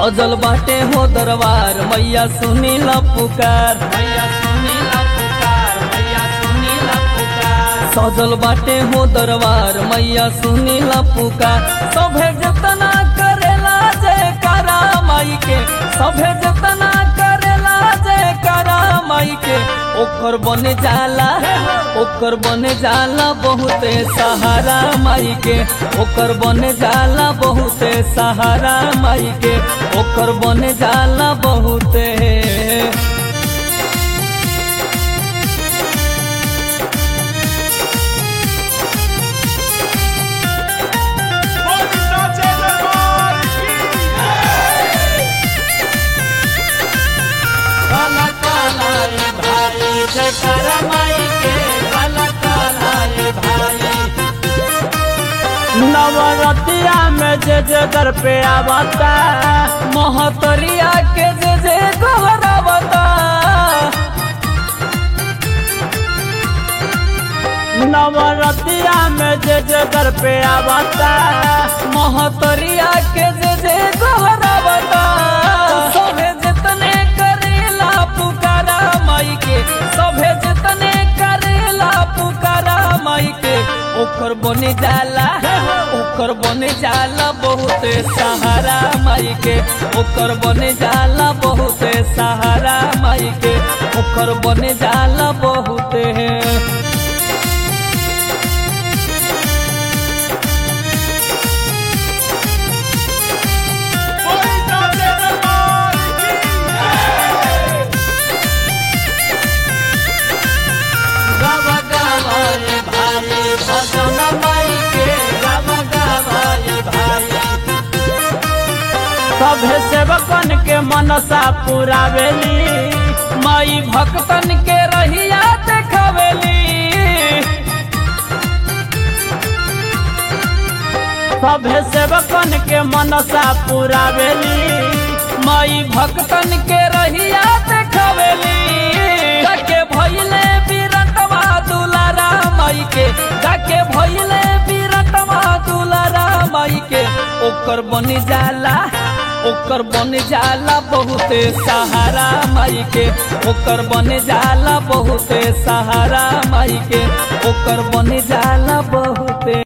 सजल बाटे हो दरबार मैया सुनी ला पुकार मैया सुनी ला पुकार मैया सुनी ला पुकार सजल बाटे हो दरबार मैया सुनी ला पुकार सभे जतना करेला जयकारा माई के सभे जतना करेला जयकारा माई के ओकर बने जाला ओकर बने जाला बहुते सहारा माई के ओकर बने जाला बहुते सहारा माई के ओकर बने जाला बहुते काला काला रे भाई जयकारा माई के काला काला रे भाई नवरतिया में जे जे दर पे आवता महतरिया के जे जे गहरावता नवरतिया में जे जे दर पे आवता महतरिया के जे जे गहरावता सभे जितने करेला पुकारा माई के सभे जितने करेला पुकारा माई के ओकर बने जाला ओकर बने जाला बहुते सहारा माई के ओकर बने जाला बहुते सहारा माई के ओकर बने जाला बहुते गावा गावा रे भाई भजन माई के गावा गावा रे भाई सभे सेवकन के मनसा पुरावेली माई भक्तन के रहिया देखावेली सभे सेवकन के मनसा पुरावेली माई भक्तन के रहिया देखावेली जाके भइले बिरटवा दुलारा माई के जाके भइले बिरटवा दुलारा माई के ओकर बन जाला ओकर बन जाला बहुते सहारा माई के ओकर बन जाला बहुते सहारा माई के ओकर बन जाला बहुते